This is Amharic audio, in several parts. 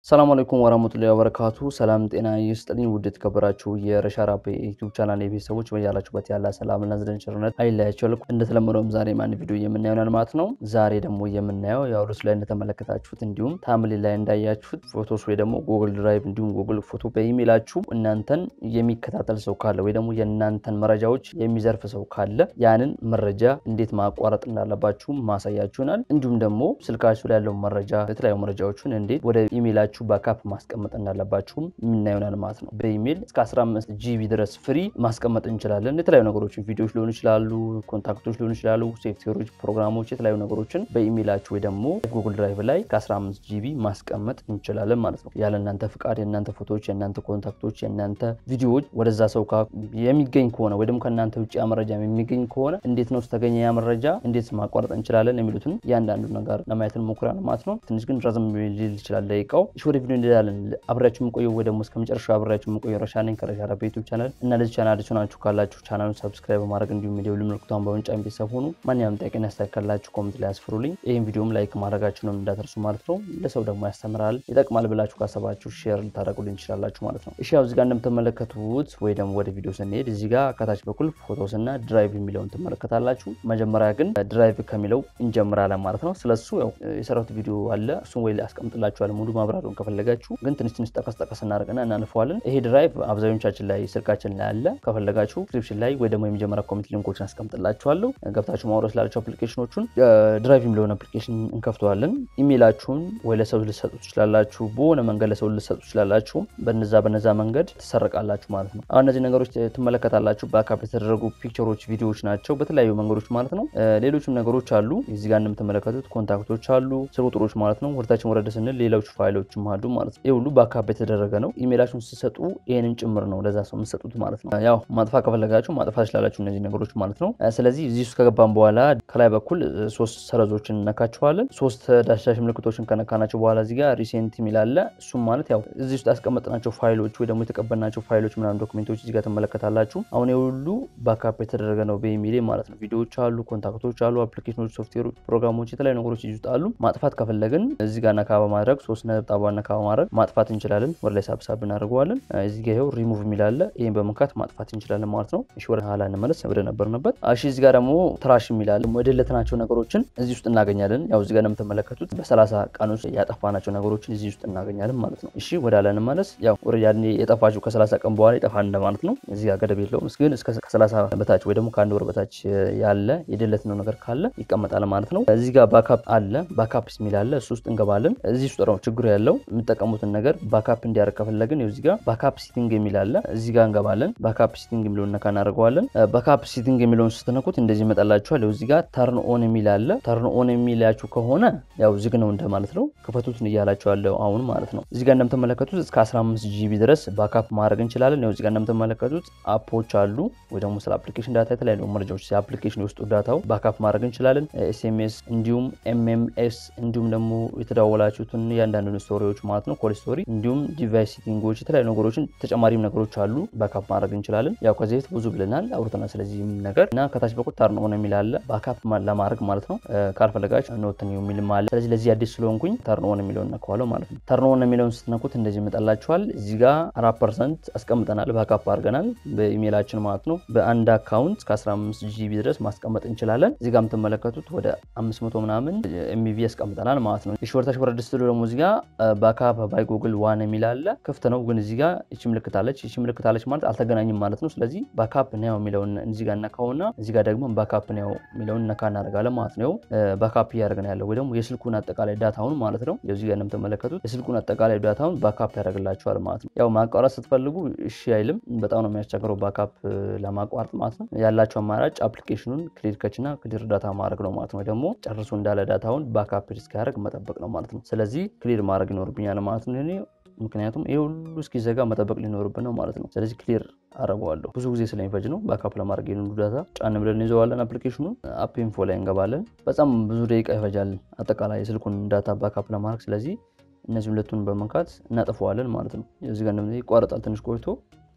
ሰላም አለይኩም ወራህመቱላሂ ወበረካቱ። ሰላም ጤና ይስጥልኝ። ውድ የተከበራችሁ የረሻራፕ ዩቲዩብ ቻናል የቤተሰቦች በያላችሁበት ያለ ሰላምና ዝደን ቸርነት አይለያቸው። እንደተለመደውም ዛሬ አንድ ቪዲዮ የምናየው ማለት ነው። ዛሬ ደግሞ የምናየው ያው ርዕሱ ላይ እንደተመለከታችሁት እንዲሁም ታምሌ ላይ እንዳያችሁት ፎቶስ ወይ ደግሞ ጉግል ድራይቭ እንዲሁም ጉግል ፎቶ በኢሜይላችሁ እናንተን የሚከታተል ሰው ካለ ወይ ደግሞ የእናንተን መረጃዎች የሚዘርፍ ሰው ካለ ያንን መረጃ እንዴት ማቋረጥ እንዳለባችሁ ማሳያችሁናል። እንዲሁም ደግሞ ስልካችሁ ላይ ያለው መረጃ የተለያዩ መረጃዎችን እንዴት ወደ ኢሜይላችሁ ባካፕ ማስቀመጥ እንዳለባችሁም የምናየሆናል ማለት ነው። በኢሜይል እስከ 15 ጂቢ ድረስ ፍሪ ማስቀመጥ እንችላለን። የተለያዩ ነገሮችን ቪዲዮዎች ሊሆኑ ይችላሉ፣ ኮንታክቶች ሊሆኑ ይችላሉ፣ ሶፍትዌሮች፣ ፕሮግራሞች፣ የተለያዩ ነገሮችን በኢሜይላችሁ ወይ ደግሞ ጉግል ድራይቭ ላይ ከ15 ጂቢ ማስቀመጥ እንችላለን ማለት ነው። ያለ እናንተ ፍቃድ የእናንተ ፎቶዎች፣ የእናንተ ኮንታክቶች፣ የእናንተ ቪዲዮዎች ወደዛ ሰው የሚገኝ ከሆነ ወይ ደግሞ ከእናንተ ውጭ ያ መረጃ የሚገኝ ከሆነ እንዴት ነው ስተገኘ ያ መረጃ እንዴት ማቋረጥ እንችላለን የሚሉትን እያንዳንዱ ነገር ለማየት እንሞክራለን ማለት ነው። ትንሽ ግን ረዘም ሊል ይችላል ደቂቃው። ወደ ቪዲዮ እንሄዳለን። አብሬያችሁ የምቆየው ወይ ደግሞ እስከ መጨረሻው አብሬያችሁ የምቆየው ረሻ ነኝ ከረሻራፕ ዩቲዩብ ቻናል እና ለዚህ ቻናል አዲስ ሆናችሁ ካላችሁ ቻናሉን ሰብስክራይብ በማድረግ እንዲሁም የደወል ምልክቷን በመጫን ቤተሰብ ሆኑ። ማንኛውም ጥያቄና አስተያየት ካላችሁ ኮሜንት ላይ አስፍሩልኝ። ይህም ቪዲዮም ላይክ ማድረጋችሁንም እንዳትረሱ ማለት ነው። ለሰው ደግሞ ያስተምራል፣ ይጠቅማል ብላችሁ ካሰባችሁ ሼር ልታደርጉልኝ ትችላላችሁ ማለት ነው። እሺ ያው እዚህ ጋር እንደምትመለከቱት ወይ ደግሞ ወደ ቪዲዮ ስንሄድ እዚህ ጋር ከታች በኩል ፎቶስ እና ድራይቭ የሚለውን ትመለከታላችሁ። መጀመሪያ ግን ድራይቭ ከሚለው እንጀምራለን ማለት ነው። ስለሱ ያው የሰራሁት ቪዲዮ አለ እሱን ወይ አስቀምጥላችኋል ሙሉ ማብራሪያውን ከፈለጋችሁ ግን ትንሽ ትንሽ ጠቀስ ጠቀስ እናደርግና እናልፈዋለን። ይሄ ድራይቭ አብዛኞቻችን ላይ ስልካችን ላይ አለ። ከፈለጋችሁ ዲስክሪፕሽን ላይ ወይ ደግሞ የመጀመሪያ ኮሚኒቲ ሊንኮችን አስቀምጥላችኋለሁ ገብታችሁ ማውረድ ስላላቸው አፕሊኬሽኖቹን ድራይቭ የሚለውን አፕሊኬሽን እንከፍተዋለን። ኢሜይላችሁን ወይ ለሰው ልሰጡ ትችላላችሁ፣ በሆነ መንገድ ለሰው ልሰጡ ትችላላችሁ። በነዛ በነዛ መንገድ ትሰረቃላችሁ ማለት ነው። አሁን እነዚህ ነገሮች ትመለከታላችሁ። በአካፕ የተደረጉ ፒክቸሮች፣ ቪዲዮዎች ናቸው በተለያዩ መንገዶች ማለት ነው። ሌሎችም ነገሮች አሉ። እዚህ ጋር እንደምትመለከቱት ኮንታክቶች አሉ፣ ስልክ ቁጥሮች ማለት ነው። ወደታችን ወረደ ስንል ሌሎች ፋይሎችም አሉ ማለት ነው። ይህ ሁሉ በአካፕ የተደረገ ነው። ኢሜይላችሁን ስትሰጡ ይህንን ጭምር ነው ለዛ ሰው የምትሰጡት ማለት ነው። ያው ማጥፋት ከፈለጋችሁ ማጥፋት ትችላላችሁ እነዚህ ነገሮች ማለት ነው። ስለዚህ እዚህ ውስጥ ከገባን በኋላ ከላይ በኩል ሶስት ሰረዞችን እነካቸዋለን። ሶስት ዳሽዳሽ ምልክቶችን ከነካናቸው በኋላ እዚህ ጋር ሪሴንት የሚል አለ። እሱም ማለት ያው እዚህ ውስጥ ያስቀመጥናቸው ፋይሎች ወይ ደግሞ የተቀበልናቸው ፋይሎች ምናምን ዶክሜንቶች እዚህ ጋር ትመለከታላችሁ። አሁን የሁሉ ባካፕ የተደረገ ነው በኢሜይሌ ማለት ነው። ቪዲዮዎች አሉ፣ ኮንታክቶች አሉ፣ አፕሊኬሽኖች፣ ሶፍትዌሮች፣ ፕሮግራሞች የተለያዩ ነገሮች እዚህ ውስጥ አሉ። ማጥፋት ከፈለግን እዚህ ጋር ነካ በማድረግ ሶስት ነጠብጣባ ነካ በማድረግ ማጥፋት እንችላለን። ወደ ላይ ሳብሳብ እናደርገዋለን። እዚህ ጋር ይኸው ሪሙቭ የሚላለ ይህን በመንካት ማጥፋት እንችላለን ማለት ነው። እሺ ወደ ኋላ እንመለስ ወደ ነበርንበት። እሺ እዚህ ጋር ደግሞ ትራሽ የሚላለ የደለትናቸው ነገሮችን እዚህ ውስጥ እናገኛለን። ያው እዚህ ጋር እንደምትመለከቱት በሰላሳ ቀን ውስጥ ያጠፋናቸው ነገሮችን እዚህ ውስጥ እናገኛለን ማለት ነው። እሺ ወደ ኋላ እንመለስ። ያው ወደ ያኔ የጠፋችሁ ከሰላሳ ቀን በኋላ ይጠፋል እንደማለት ነው። እዚህ ጋር ገደብ የለውም። ግን ከሰላሳ በታች ወይ ደግሞ ከአንድ ወር በታች ያለ የደለትነው ነገር ካለ ይቀመጣል ማለት ነው። እዚህ ጋር ባካፕ አለ። ባካፕ የሚል አለ። እሱ ውስጥ እንገባለን። እዚህ ውስጥ ነው ችግሩ ያለው የምጠቀሙትን ነገር ባካፕ እንዲያደርግ ከፈለግን እዚህ ጋር ባካፕ ሲቲንግ የሚል አለ። እዚህ ጋር እንገባለን። ባካፕ ሲቲንግ የሚለውን ነካ እናደርገዋለን። ባካፕ ሲቲንግ የሚለውን ስትነኩት እንደዚህ ይመጣላችኋል። እዚህ ጋር ተርን ኦን የሚል አለ። ተርን ኦን የሚላችሁ ከሆነ ያው ዝግ ነው እንደማለት ነው። ክፈቱትን እያላችሁ ያለው አሁን ማለት ነው። እዚህ ጋር እንደምትመለከቱት እስከ 15 ጂቢ ድረስ ባካፕ ማድረግ እንችላለን። ያው እዚህ ጋር እንደምትመለከቱት አፖች አሉ ወይ ደግሞ ስለ አፕሊኬሽን ዳታ የተለያዩ መረጃዎች የአፕሊኬሽን የውስጡ ዳታው ባካፕ ማድረግ እንችላለን። ኤስኤምኤስ እንዲሁም ኤምኤምኤስ እንዲሁም ደግሞ የተደዋወላችሁትን እያንዳንዱን ስቶሪዎች ማለት ነው ኮል ስቶሪ እንዲሁም ዲቫይስ ሴቲንጎች የተለያዩ ነገሮችን ተጨማሪም ነገሮች አሉ ባካፕ ማድረግ እንችላለን። ያው ከዚህ በፊት ብዙ ብለናል አውርተናል ስለዚህ ነገር እና ከታች በኩል ተርን ኦን የሚል አለ ባካፕ ለማድረግ ማለት ነው። ካልፈለጋችሁ ኖትን የሚል አለ። ስለዚህ ለዚህ አዲስ ስለሆንኩኝ ተርን ኦን የሚለውን ነካዋለሁ ማለት ነው። ተርን ኦን የሚለውን ስትነኩት እንደዚህ ይመጣላችኋል። እዚህ ጋር አራት ፐርሰንት አስቀምጠናል ባካፕ አድርገናል በኢሜይላችን ማለት ነው። በአንድ አካውንት እስከ 15 ጂቢ ድረስ ማስቀመጥ እንችላለን። እዚህ ጋር የምትመለከቱት ወደ 500 ምናምን ኤምቢ ያስቀምጠናል ማለት ነው። እሺ ወርታች ወረድ ስትሉ ደግሞ እዚህ ጋር ባካፕ ባይ ጉግል ዋን የሚል አለ። ክፍት ነው ግን እዚህ ጋር ይቺ ምልክት አለች። ይቺ ምልክት አለች ማለት አልተገናኝም ማለት ነው። ስለዚህ ባካፕ ነው የሚለውን እዚህ ጋር ነካውና እዚህ ጋር ደግሞ ባካፕ ነው የሚለውን ነካ እናደርጋለን ማለት ነው። ባካፕ እያደረግን ያለው ወይ ደግሞ የስልኩን አጠቃላይ ዳታውን ማለት ነው። እዚህ ጋር እንደምትመለከቱት የስልኩን አጠቃላይ ዳታውን ባካፕ ያደርግላችኋል ማለት ነው። ያው ማቋረጥ ስትፈልጉ እሺ አይልም። በጣም ነው የሚያስቸግረው ባካፕ ለማቋረጥ ማለት ነው። ያላቸው አማራጭ አፕሊኬሽኑን ክሊር ከችና ክሊር ዳታ ማድረግ ነው ማለት ነው። ደግሞ ጨርሶ እንዳለ ዳታውን ባካፕ እስኪያደርግ መጠበቅ ነው ማለት ነው። ስለዚህ ክሊር ማድረግ ይኖርብኛል ማለት ነው። ምክንያቱም ይህ ሁሉ እስኪዘጋ መጠበቅ ሊኖርብን ነው ማለት ነው። ስለዚህ ክሊር አረገዋለሁ። ብዙ ጊዜ ስለሚፈጅ ነው። ባካፕ ለማድረግ የሆኑ ዳታ ጫን ብለን ይዘዋለን። አፕሊኬሽኑን አፕ ኢንፎ ላይ እንገባለን። በጣም ብዙ ደቂቃ ይፈጃል አጠቃላይ የስልኩን ዳታ ባካፕ ለማድረግ። ስለዚህ እነዚህ ሁለቱን በመንካት እናጥፈዋለን ማለት ነው። እዚህ ጋር እንደምታይ ይቋረጣል ትንሽ ቆይቶ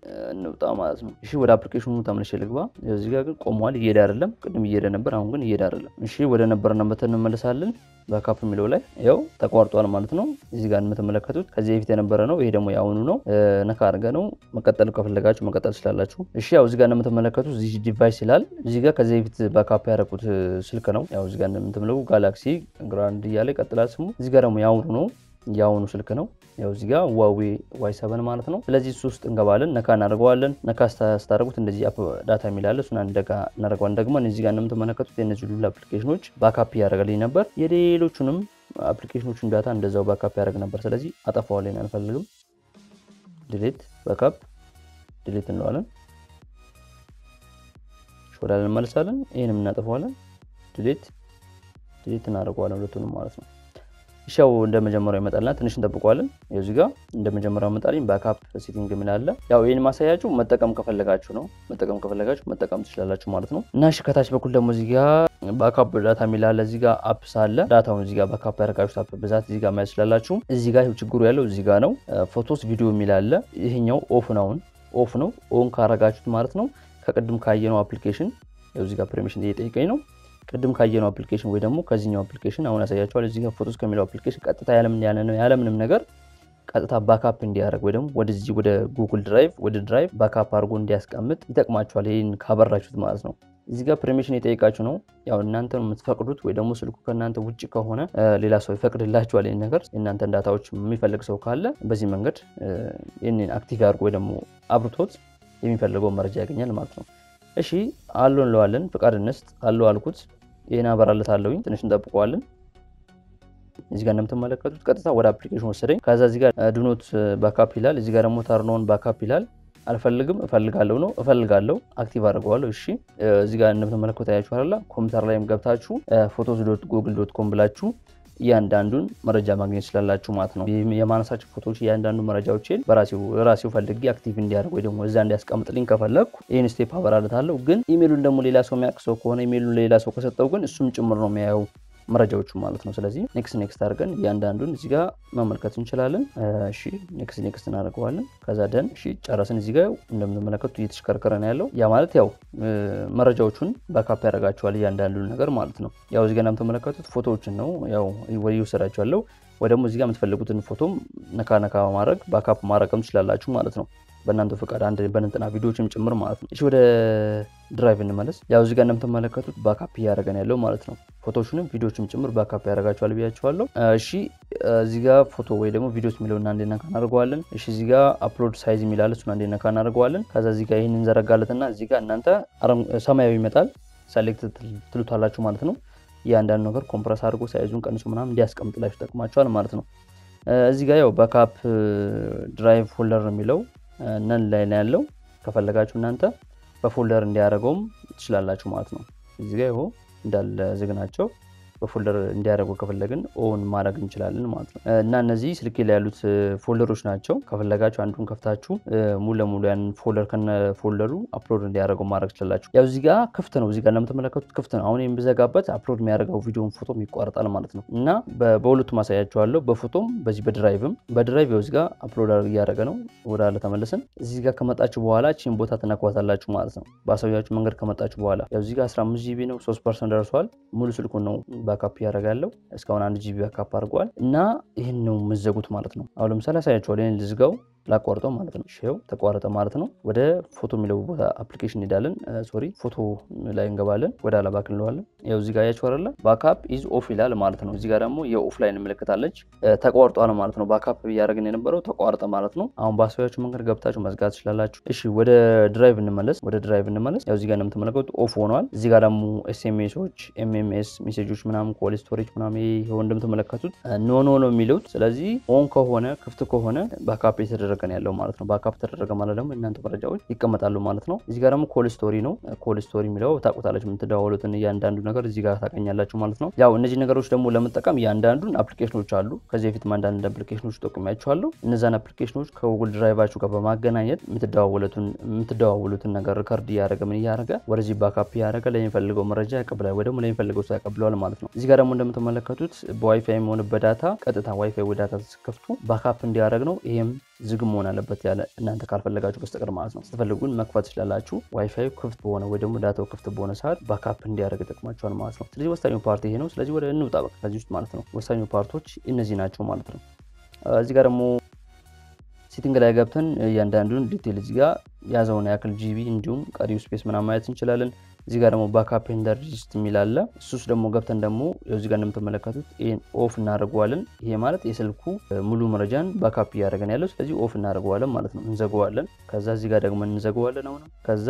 እንውጣ ማለት ነው። እሺ ወደ አፕሊኬሽኑ ተመልሼ ልግባ። እዚህ ጋር ግን ቆሟል፣ እየሄደ አይደለም። ቅድም እየሄደ ነበር፣ አሁን ግን እየሄደ አይደለም። እሺ ወደ ነበርንበት እንመለሳለን። ባካፕ የሚለው ላይ ያው ተቋርጧል ማለት ነው። እዚህ ጋር የምትመለከቱት ከዚህ በፊት የነበረ ነው። ይሄ ደግሞ የአሁኑ ነው። ነካ አድርገ ነው መቀጠል ከፈለጋችሁ መቀጠል ትችላላችሁ። እሺ ያው እዚህ ጋር እንደምትመለከቱት እዚህ ዲቫይስ ይላል። እዚህ ጋር ከዚህ በፊት ባካፕ ያደረኩት ስልክ ነው። ያው እዚህ ጋር እንደምትመለከቱ ጋላክሲ ግራንድ እያለ ይቀጥላል ስሙ። እዚህ ጋር ደግሞ የአሁኑ ነው የአሁኑ ስልክ ነው። ያው እዚህ ጋር ዋዌ ዋይ ሰቨን ማለት ነው። ስለዚህ እሱ ውስጥ እንገባለን፣ ነካ እናደርገዋለን። ነካ ስታደርጉት እንደዚህ አፕ ዳታ የሚላለ እሱን አንደጋ እናደርገዋለን። ደግሞ እዚህ ጋር እንደምትመለከቱት የእነዚህ ሁሉ አፕሊኬሽኖች ባካፕ እያደረገልኝ ነበር። የሌሎቹንም አፕሊኬሽኖቹን ዳታ እንደዛው ባካፕ ያደርግ ነበር። ስለዚህ አጠፋዋለን፣ አንፈልግም። ዲሌት ባካፕ ዲሌት እንለዋለን። ወዳለን እንመልሳለን። ይህንም እናጠፋዋለን። ዲሌት ዲሌት እናደርገዋለን ሁለቱንም ማለት ነው። ሻው እንደ መጀመሪያው ይመጣልና ትንሽ እንጠብቀዋለን። እዚህ ጋር እንደ መጀመሪያው መጣልኝ። ባካፕ ሴቲንግ ምን አለ? ያው ይህን ማሳያችሁ መጠቀም ከፈለጋችሁ ነው። መጠቀም ከፈለጋችሁ መጠቀም ትችላላችሁ ማለት ነው። እና እሺ ከታች በኩል ደግሞ እዚህ ጋር ባካፕ ዳታ የሚል አለ። እዚህ ጋር አፕስ አለ። ዳታውን እዚህ ጋር ባካፕ ያደረጋችሁት አፕ ብዛት እዚህ ጋር ማየት ትችላላችሁ። እዚህ ጋር ችግሩ ያለው እዚህ ጋር ነው። ፎቶስ ቪዲዮ የሚል አለ። ይሄኛው ኦፍ ነው ኦፍ ነው። ኦን ካረጋችሁት ማለት ነው ከቅድም ካየነው አፕሊኬሽን እዚህ ጋር ፐርሚሽን እየጠየቀኝ ነው ቅድም ካየነው አፕሊኬሽን ወይ ደግሞ ከዚህኛው አፕሊኬሽን አሁን ያሳያቸዋል። እዚህ ጋር ፎቶስ ከሚለው አፕሊኬሽን ቀጥታ ያለምንም ነገር ቀጥታ ባካፕ እንዲያደርግ ወይ ደግሞ ወደዚህ ወደ ጉግል ድራይቭ ወደ ድራይቭ ባካፕ አድርጎ እንዲያስቀምጥ ይጠቅማቸዋል። ይህን ካበራችሁት ማለት ነው። እዚህ ጋር ፐርሚሽን የጠየቃችሁ ነው። ያው እናንተ ነው የምትፈቅዱት፣ ወይ ደግሞ ስልኩ ከእናንተ ውጭ ከሆነ ሌላ ሰው ይፈቅድላችኋል። ይህን ነገር የእናንተን ዳታዎች የሚፈልግ ሰው ካለ በዚህ መንገድ ይህንን አክቲቭ ያድርጎ ወይ ደግሞ አብርቶት የሚፈልገው መረጃ ያገኛል ማለት ነው። እሺ አሎ እንለዋለን። ፍቃድ እንስጥ። አሎ አልኩት። ይህን አበራለት አለውኝ። ትንሽ እንጠብቀዋለን። እዚህ ጋር እንደምትመለከቱት ቀጥታ ወደ አፕሊኬሽን ወሰደኝ። ከዛ እዚህ ጋር ዱኖት ባካፕ ይላል። እዚህ ጋር ደግሞ ተርኖን ባካፕ ይላል። አልፈልግም እፈልጋለሁ ነው እፈልጋለሁ፣ አክቲቭ አድርገዋለሁ። እሺ እዚህ ጋር እንደምትመለከቱ ታያችኋላ። ኮምፒውተር ላይም ገብታችሁ ፎቶስ ዶት ጉግል ዶት ኮም ብላችሁ እያንዳንዱን መረጃ ማግኘት ስላላችሁ ማለት ነው። የማነሳቸው ፎቶዎች እያንዳንዱ መረጃዎችን በራሴው ፈልጌ አክቲቭ እንዲያደርግ ወይ ደግሞ እዛ እንዲያስቀምጥልኝ ከፈለግኩ ይህን ስቴፕ አበራለታለሁ። ግን ኢሜሉን ደግሞ ሌላ ሰው የሚያውቅ ሰው ከሆነ ኢሜሉን ሌላ ሰው ከሰጠው ግን እሱም ጭምር ነው የሚያየው መረጃዎቹ ማለት ነው። ስለዚህ ኔክስት ኔክስት አድርገን እያንዳንዱን እዚህ ጋር መመልከት እንችላለን። እሺ ኔክስት ኔክስት እናደርገዋለን። ከዛ ደን እሺ ጨረስን። እዚህ ጋር እንደምትመለከቱት እየተሽከርከረ ነው ያለው። ያ ማለት ያው መረጃዎቹን ባካፕ ያደርጋቸዋል እያንዳንዱን ነገር ማለት ነው። ያው እዚህ ጋር እንደምትመለከቱት ፎቶዎችን ነው ያው ወደ ይወሰዳቸዋለሁ ወይ ደግሞ እዚህ ጋር የምትፈልጉትን ፎቶም ነካ ነካ በማድረግ ባካፕ ማድረግም ትችላላችሁ ማለት ነው። በእናንተ ፈቃድ አንድ በንጥና ቪዲዮዎችም ጭምር ማለት ነው። እሺ ወደ ድራይቭ እንመለስ። ያው እዚህ ጋር እንደምትመለከቱት ባካፕ እያደረገን ያለው ማለት ነው። ፎቶዎችንም ቪዲዮዎችም ጭምር ባካፕ ያደርጋቸዋል ብያቸዋለሁ። እሺ እዚህ ጋር ፎቶ ወይ ደግሞ ቪዲዮስ የሚለውን አንዴ ነካ እናደርገዋለን። እሺ እዚህ ጋር አፕሎድ ሳይዝ የሚላለ እሱን አንዴ ነካ እናደርገዋለን። ከዛ እዚህ ጋር ይህን እንዘረጋለትና እዚህ ጋር እናንተ ሰማያዊ ይመጣል ሰሌክት ትሉታላችሁ ማለት ነው። እያንዳንዱ ነገር ኮምፕረስ አድርጎ ሳይዙን ቀንሶ ምናምን እንዲያስቀምጥላችሁ ይጠቅማቸዋል ማለት ነው። እዚህ ጋር ያው ባካፕ ድራይቭ ፎልደር የሚለው ነን ላይ ነው ያለው። ከፈለጋችሁ እናንተ በፎልደር እንዲያደርገውም ትችላላችሁ ማለት ነው። እዚህ ጋር ይኸው እንዳለ ዝግ ናቸው። በፎልደር እንዲያደርጉ ከፈለግን ኦን ማድረግ እንችላለን ማለት ነው። እና እነዚህ ስልኬ ላይ ያሉት ፎልደሮች ናቸው። ከፈለጋችሁ አንዱን ከፍታችሁ ሙሉ ለሙሉ ያን ፎልደር ከነ ፎልደሩ አፕሎድ እንዲያደርገው ማድረግ ትችላላችሁ። ያው እዚህ ጋር ክፍት ነው። እዚህ ጋር እንደምትመለከቱት ክፍት ነው። አሁን የምዘጋበት አፕሎድ የሚያደርገው ቪዲዮን ፎቶም ይቋረጣል ማለት ነው። እና በሁለቱም አሳያችኋለሁ። በፎቶም በዚህ በድራይቭም በድራይቭ ያው እዚህ ጋር አፕሎድ እያደረገ ነው። ወደ አለ ተመለስን። እዚህ ጋር ከመጣችሁ በኋላ ቺን ቦታ ትነኳታላችሁ ማለት ነው። በአሳያችሁ መንገድ ከመጣችሁ በኋላ ያው እዚህ ጋር 15 ጂቢ ነው። 3 ፐርሰንት ደርሷል። ሙሉ ስልኩን ነው ባካፕ ያደርጋለሁ እስካሁን አንድ ጂቢ ባካፕ አድርገዋል እና ይህን ነው የምዘጉት ማለት ነው። አሁን ለምሳሌ አሳያቸዋለሁ። ይህን ልዝጋው ላቋርጠው ማለት ነው። ው ተቋረጠ ማለት ነው። ወደ ፎቶ የሚለው ቦታ አፕሊኬሽን እንሄዳለን። ሶሪ ፎቶ ላይ እንገባለን። ወደ አላ ባክ እንለዋለን። ያው እዚህ ጋር ያቸው አለ ባካፕ ኢዝ ኦፍ ይላል ማለት ነው። እዚህ ጋር ደግሞ የኦፍ ላይን ምልክታለች ተቋርጧል ማለት ነው። ባካፕ እያደረግን የነበረው ተቋርጠ ማለት ነው። አሁን በአሳያችሁ መንገድ ገብታችሁ መዝጋት ትችላላችሁ። እሺ ወደ ድራይቭ እንመለስ። ወደ ድራይቭ እንመለስ። ያው እዚህ ጋር እንደምትመለከቱት ኦፍ ሆኗል። እዚህ ጋር ደግሞ ኤስኤምኤሶች፣ ኤምኤምኤስ ሜሴጆች ምናምን ኮል ስቶሬጅ ምናምን ይኸው እንደምትመለከቱት ኖ ኖ ነው የሚሉት። ስለዚህ ኦን ከሆነ ክፍት ከሆነ ባካፕ የተደረገ ነው ያለው ማለት ነው። ባካፕ ተደረገ ማለት ደግሞ እናንተ መረጃዎች ይቀመጣሉ ማለት ነው። እዚህ ጋር ደግሞ ኮል ስቶሪ ነው። ኮል ስቶሪ የሚለው ታውቁታላችሁ። የምትደዋወሉትን እያንዳንዱ ነገር እዚህ ጋር ታገኛላችሁ ማለት ነው። ያው እነዚህ ነገሮች ደግሞ ለመጠቀም እያንዳንዱን አፕሊኬሽኖች አሉ። ከዚህ በፊት አንዳንድ አፕሊኬሽኖች ጠቁሚያችኋለሁ። እነዛን አፕሊኬሽኖች ከጉግል ድራይቫችሁ ጋር በማገናኘት የምትደዋወሉትን ነገር ሪከርድ እያደረገ ምን እያደረገ ወደዚህ ባካፕ እያደረገ ለሚፈልገው መረጃ ያቀብላል፣ ወይ ደግሞ ለሚፈልገው ሰው ያቀብለዋል ማለት ነው። እዚህ ጋር ደግሞ እንደምትመለከቱት በዋይፋይ የሚሆን በዳታ ቀጥታ ዋይፋይ ወይ ዳታ ስከፍቱ ባካፕ እንዲያደረግ ነው። ይህም ዝግ መሆን አለበት ያለ እናንተ ካልፈለጋችሁ በስተቀር ማለት ነው። ስትፈልጉን መክፈት ትችላላችሁ። ዋይፋይ ክፍት በሆነ ወይ ደግሞ ዳታው ክፍት በሆነ ሰዓት ባካፕ እንዲያደርግ ይጠቅማቸዋል ማለት ነው። ስለዚህ ወሳኙ ፓርቲ ይሄ ነው። ስለዚህ ወደ እንውጣ በቃ ከዚህ ውስጥ ማለት ነው። ወሳኙ ፓርቶች እነዚህ ናቸው ማለት ነው። እዚህ ጋር ደግሞ ሴቲንግ ላይ ገብተን እያንዳንዱን ዲቴል እዚህ ጋር ያዘውን ያክል ጂቢ እንዲሁም ቀሪው ስፔስ ምናምን ማየት እንችላለን። እዚህ ጋር ደግሞ ባካፕ ኤንድ ሪጅስት የሚል አለ። እሱስ ደግሞ ገብተን ደግሞ እዚህ ጋር እንደምትመለከቱት ይህን ኦፍ እናደርገዋለን። ይሄ ማለት የስልኩ ሙሉ መረጃን ባካፕ እያደረገን ያለው ስለዚህ ኦፍ እናደርገዋለን ማለት ነው። እንዘገዋለን። ከዛ እዚህ ጋር ደግሞ እንዘገዋለን። አሁን ከዛ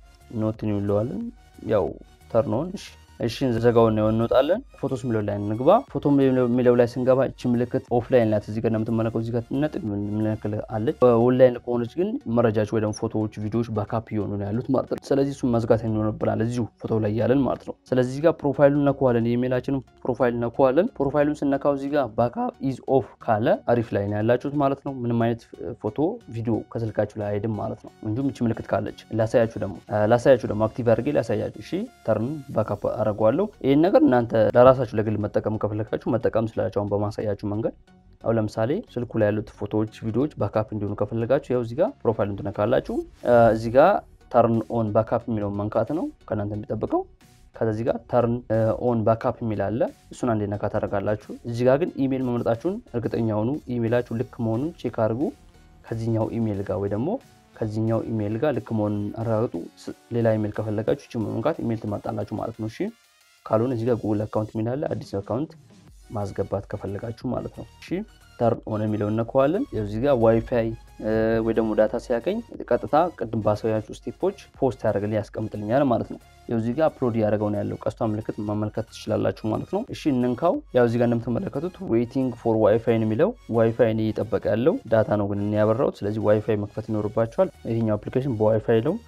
ኖትን ይውለዋለን። ያው ተርኖን እሺ እሺ ዘጋውን ነው እንወጣለን። ፎቶስ የሚለው ላይ እንግባ። ፎቶ የሚለው ላይ ስንገባ እቺ ምልክት ኦፍላይን ናት። እዚህ ጋር እንደምትመለከው እዚህ ጋር ነጥብ ምልክት አለች። ኦንላይን ከሆነች ግን መረጃዎች ወይ ደግሞ ፎቶዎች፣ ቪዲዮዎች ባካፕ እየሆኑ ነው ያሉት ማለት ነው። ስለዚህ እሱን መዝጋት ይኖርብናል እዚሁ ፎቶ ላይ ያለን ማለት ነው። ስለዚህ እዚህ ጋር ፕሮፋይሉን ነኩዋለን። የኢሜላችንን ፕሮፋይል ነኩዋለን። ፕሮፋይሉን ስነካው እዚህ ጋር ባካፕ ኢዝ ኦፍ ካለ አሪፍ ላይ ነው ያላችሁት ማለት ነው። ምንም አይነት ፎቶ፣ ቪዲዮ ከስልካችሁ ላይ አይሄድም ማለት ነው። እንዲሁም እቺ ምልክት ካለች ላሳያችሁ ደግሞ ላሳያችሁ ደግሞ አክቲቭ አድርጌ ላሳያችሁ። እሺ ተርን ባካፕ አደርገዋለሁ። ይህን ነገር እናንተ ለራሳችሁ ለግል መጠቀም ከፈለጋችሁ መጠቀም ስላቸው አሁን በማሳያችሁ መንገድ አሁን ለምሳሌ ስልኩ ላይ ያሉት ፎቶዎች፣ ቪዲዮዎች ባካፕ እንዲሆኑ ከፈለጋችሁ ያው እዚህ ጋር ፕሮፋይሉን ትነካላችሁ። እዚህ ጋር ተርን ኦን ባካፕ የሚለውን መንካት ነው ከእናንተ የሚጠብቀው። ከዛ እዚህ ጋር ተርን ኦን ባካፕ የሚል አለ። እሱን አንዴ ነካ ታደርጋላችሁ። እዚህ ጋር ግን ኢሜል መምረጣችሁን እርግጠኛ ሁኑ። ኢሜላችሁ ልክ መሆኑን ቼክ አድርጉ። ከዚህኛው ኢሜል ጋር ወይ ደግሞ ከዚህኛው ኢሜል ጋር ልክ መሆኑን አረጋግጡ። ሌላ ኢሜል ከፈለጋችሁ ቺ መንካት ኢሜል ትመርጣላችሁ ማለት ነው። እሺ ካልሆነ እዚህ ጋር ጉግል አካውንት የሚል አለ። አዲስ አካውንት ማስገባት ከፈለጋችሁ ማለት ነው። እሺ ተርን ኦን የሚለው እነከዋለን። እዚህ ጋር ዋይፋይ ወይ ደግሞ ዳታ ሲያገኝ ቀጥታ ቅድም ባሳያችሁ ስቴፖች ፖስት ያደርግልኝ ያስቀምጥልኛል ማለት ነው። ያው እዚህ ጋር አፕሎድ ያደረገው ነው ያለው ቀስቷ ምልክት መመልከት ትችላላችሁ ማለት ነው። እሺ እንንካው። ያው እዚህ ጋር እንደምትመለከቱት ዌይቲንግ ፎር ዋይፋይ የሚለው ዋይፋይ ነው እየጠበቀ ያለው ዳታ ነው ግን ያበራሁት። ስለዚህ ዋይፋይ መክፈት ይኖርባቸዋል። ይሄኛው አፕሊኬሽን በዋይፋይ ነው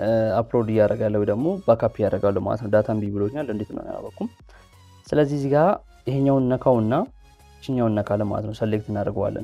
አፕሎድ እያደረገ ያለው ደግሞ ባካፕ እያደረጋለሁ ማለት ነው። ዳታ እምቢ ብሎኛል። እንዴት ነው ያላወኩም። ስለዚህ እዚህ ጋር ይሄኛውን ነካውና ችኛውን ነካለን ማለት ነው። ሰሌክት እናደርገዋለን።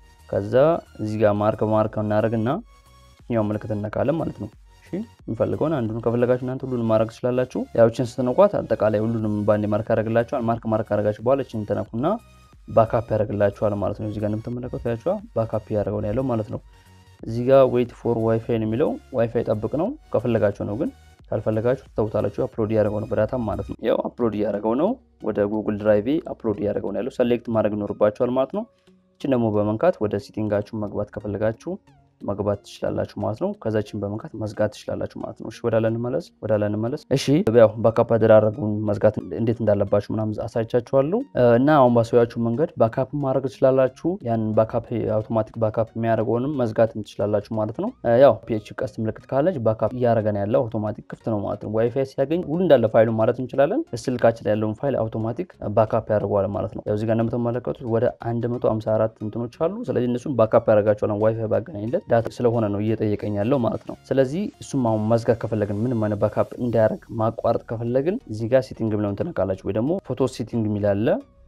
ከዛ እዚህ ጋር ማርክ ማርክ እናደርግና ችኛውን ምልክት እነካለን ማለት ነው። የምፈልገውን አንዱን ከፈለጋችሁ እናንተ ሁሉንም ማድረግ ትችላላችሁ። ያዎችን ስትነኳት አጠቃላይ ሁሉንም ባንዴ ማርክ ያደርግላችኋል። ማርክ ማርክ ያደርጋችሁ በኋላ ችን ተነኩና ባካፕ ያደርግላችኋል ማለት ነው። እዚህ ጋር እንደምትመለከቱ ያችኋ ባካፕ ያደርገው ያለው ማለት ነው። እዚህ ጋር ዌይት ፎር ዋይፋይ ነው የሚለው ዋይፋይ ጠብቅ ነው። ከፈለጋችሁ ነው ግን ካልፈለጋችሁ ትተውታላችሁ። አፕሎድ እያደረገው ነው በዳታም ማለት ነው። ያው አፕሎድ እያደረገው ነው ወደ ጉግል ድራይቬ አፕሎድ እያደረገው ነው ያለው። ሰሌክት ማድረግ ይኖርባችኋል ማለት ነው። እችን ደግሞ በመንካት ወደ ሲቲንጋችሁ መግባት ከፈለጋችሁ መግባት ትችላላችሁ ማለት ነው። ከዛችን በመንካት መዝጋት ትችላላችሁ ማለት ነው። እሺ ወዳላ እንመለስ፣ ወዳላ እንመለስ። እሺ ያው ባካፕ አደራረጉን መዝጋት እንዴት እንዳለባችሁ ምናምን አሳይቻችኋለሁ እና አሁን ባሳያችሁ መንገድ ባካፕ ማድረግ ትችላላችሁ። ያን ባካፕ አውቶማቲክ ባካፕ የሚያደርገውንም መዝጋት ትችላላችሁ ማለት ነው። ያው ፒኤች ቀስት ምልክት ካለች ባካፕ እያደረገን ያለው አውቶማቲክ ክፍት ነው ማለት ነው። ዋይፋይ ሲያገኝ ሁሉ እንዳለ ፋይሉ ማለት እንችላለን። ስልካችን ያለውን ፋይል አውቶማቲክ ባካፕ ያደርገዋል ማለት ነው። ያው እዚህ ጋር እንደምትመለከቱት ወደ 154 እንትኖች አሉ። ስለዚህ እነሱም ባካፕ ያደርጋቸዋል ዋይፋይ ባገናኝለት ዳታ ስለሆነ ነው እየጠየቀኝ ያለው ማለት ነው። ስለዚህ እሱም አሁን መዝጋት ከፈለግን ምንም አይነት ባካፕ እንዳያደርግ ማቋረጥ ከፈለግን እዚህ ጋር ሴቲንግ ብለውን ትነካላችሁ፣ ወይ ደግሞ ፎቶ ሴቲንግ የሚላለ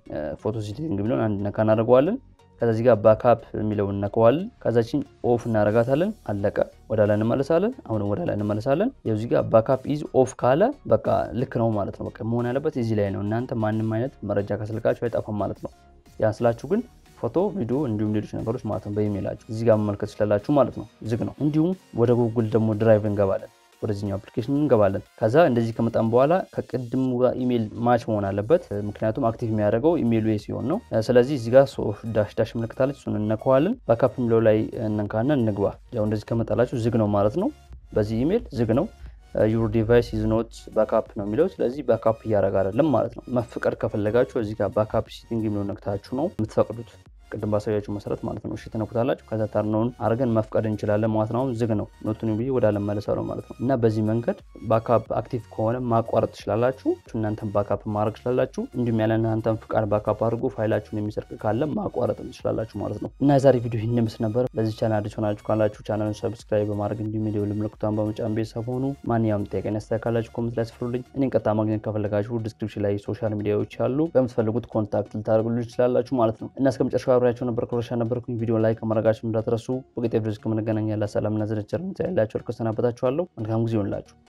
ፎቶ ሴቲንግ ብለውን አንድ ነካ እናደርገዋለን። ከዛ እዚህ ጋር ባካፕ የሚለውን እነከዋለን። ከዛችን ኦፍ እናደርጋታለን። አለቀ። ወደ ላይ እንመለሳለን። አሁንም ወደ ላይ እንመለሳለን። እዚህ ጋር ባካፕ ኢዝ ኦፍ ካለ በቃ ልክ ነው ማለት ነው። በቃ መሆን ያለበት እዚህ ላይ ነው። እናንተ ማንም አይነት መረጃ ከስልካችሁ አይጠፋም ማለት ነው። ያን ስላችሁ ግን ፎቶ፣ ቪዲዮ እንዲሁም ሌሎች ነገሮች ማለት ነው በኢሜይላችሁ እዚህ ጋር መመልከት ትችላላችሁ ማለት ነው። ዝግ ነው። እንዲሁም ወደ ጉግል ደግሞ ድራይቭ እንገባለን። ወደዚህኛው አፕሊኬሽን እንገባለን። ከዛ እንደዚህ ከመጣን በኋላ ከቅድሙ ጋር ኢሜይል ማች መሆን አለበት። ምክንያቱም አክቲቭ የሚያደርገው ኢሜይሉ ሲሆን ነው። ስለዚህ እዚህ ጋር ዳሽ ዳሽ ምልክታለች፣ እሱን እነከዋለን። ባካፕ የሚለው ላይ እንንካና እንግባ። ያው እንደዚህ ከመጣላችሁ ዝግ ነው ማለት ነው። በዚህ ኢሜይል ዝግ ነው። ዩር ዲቫይስ ኢዝ ኖት ባካፕ ነው የሚለው። ስለዚህ ባካፕ እያደረገ አይደለም ማለት ነው። መፍቀድ ከፈለጋችሁ እዚህ ጋር ባካፕ ሲቲንግ የሚለው ነክታችሁ ነው የምትፈቅዱት ቅድም ባሳያችሁ መሰረት ማለት ነው። እሺ ትነኩታላችሁ። ከዛ ተርነውን አድርገን መፍቀድ እንችላለን ማለት ነው። አሁን ዝግ ነው ኖቱን ብዬ ወደ አለመለሰው ማለት ነው። እና በዚህ መንገድ ባካፕ አክቲቭ ከሆነ ማቋረጥ ትችላላችሁ። እናንተን ባካፕ ማድረግ ትችላላችሁ። እንዲሁም ያለ እናንተን ፍቃድ ባካፕ አድርጎ ፋይላችሁን የሚሰርቅ ካለ ማቋረጥ ትችላላችሁ ማለት ነው። እና የዛሬ ቪዲዮ ይህን ምስል ነበር። ለዚህ ቻናል አዲስ ሆናችሁ ካላችሁ ቻናሉን ሰብስክራይብ በማድረግ እንዲሁም የደወል ምልክቷን በመጫን ቤተሰብ ሆኑ። ማንኛውም ጥያቄ ያስተካላችሁ ኮሜንት ላይ ስፍሩልኝ። እኔን ቀጥታ ማግኘት ከፈለጋችሁ ዲስክሪፕሽን ላይ ሶሻል ሚዲያዎች አሉ። በምትፈልጉት ኮንታክት ልታደርጉልኝ ትችላላችሁ ማለት ነው። እና እስከ መጨረሻው አብሬያቸው ነበር ክሮሻ ነበርኩኝ። ቪዲዮ ላይ ከማድረጋችሁ እንዳትረሱ። በቀጣይ ቪዲዮ እስከምንገናኝ ያለ ሰላምና ዝንቸር ያላቸው እርቅ ሰናበታችኋለሁ። መልካም ጊዜ ይሆንላችሁ።